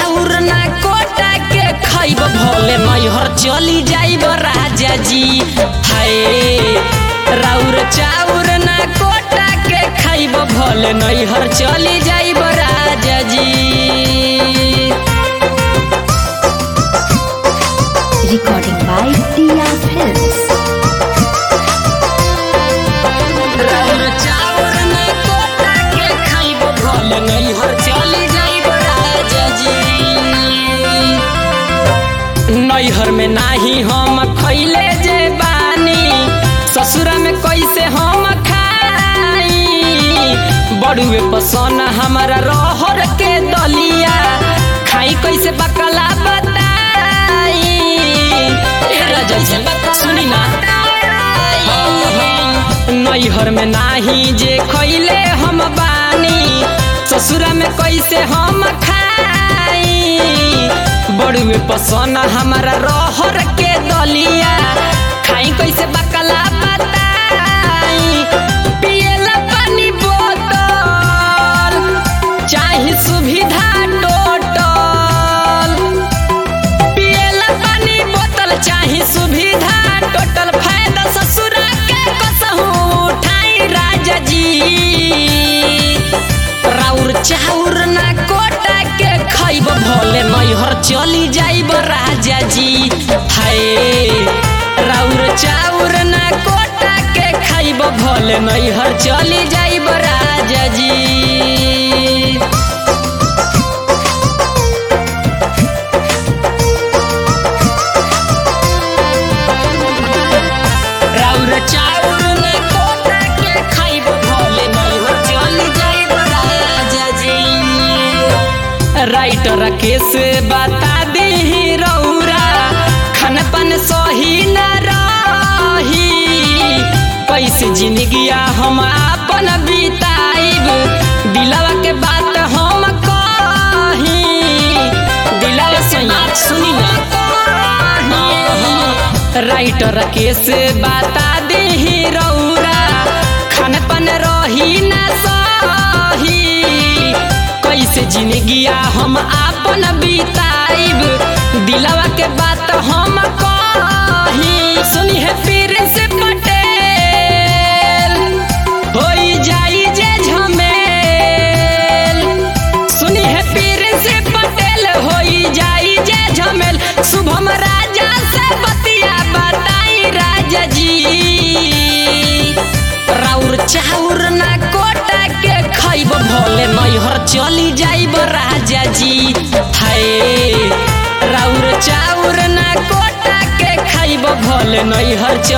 चाउर ना कोटा के खाइब भले नैहर चली जाइब राजा जी हाय राउर चाउर ना कोटा के खाइब भले नैहर चली जाइब राजा जी Recording by Tia Films. राउर चाउर ना कोटा के खाइब भले नैहर चली जाइब राजा जी नैहर में नाही हम खैले जे बानी ससुरा में कैसे हम खाई बड़ुए पसन हमारा रहर के दलिया खाई कैसे बकला बताई ए राजा जी सुनी ना नैहर में नाही जे खैले हम बानी ससुरा में कैसे हम खाई बड़ुए पसन हमारा रहर के दलिया खाई कैसे बकला बताई पियला पानी बोतल चाहे सुविधा टोटल पियला पानी बोतल चाही सुविधा टोटल फायदा ससुरा के कसहू उठाई राजा जी राउर चाउर ना कोटा के खाइब भले नैहर चली जाइब राजा जी हाय राउर चाउर ना कोटा के खाइब भले नैहर चली जाइब राजा जी राउर चाउर में कोटा के खाइब भोले नैहर चली जाइब राजा जी राइटर केस बता दे रौरा खान पान सही न रही कैसे जिंदगिया हम अपन बिताइब दिलवा के बात हम कही दिलवा से सुनी ना राइटर केस बता दे रौरा खान पान रही ना सही कैसे जिंदगिया हम आपन बिताइब दिलवा के बात हम कही सुनी है फिर से पटेल होई जाई जे झमेल सुनी है पीर से पटेल होई जाई जे झमेल शुभम राजा से बतिया बताई राजा जी राउर चाउर ना कोटा के खाइब भोले नैहर चली जाइब राजा जी हाय राउर चाउर ना कोटा के खाइब भोले नैहर चली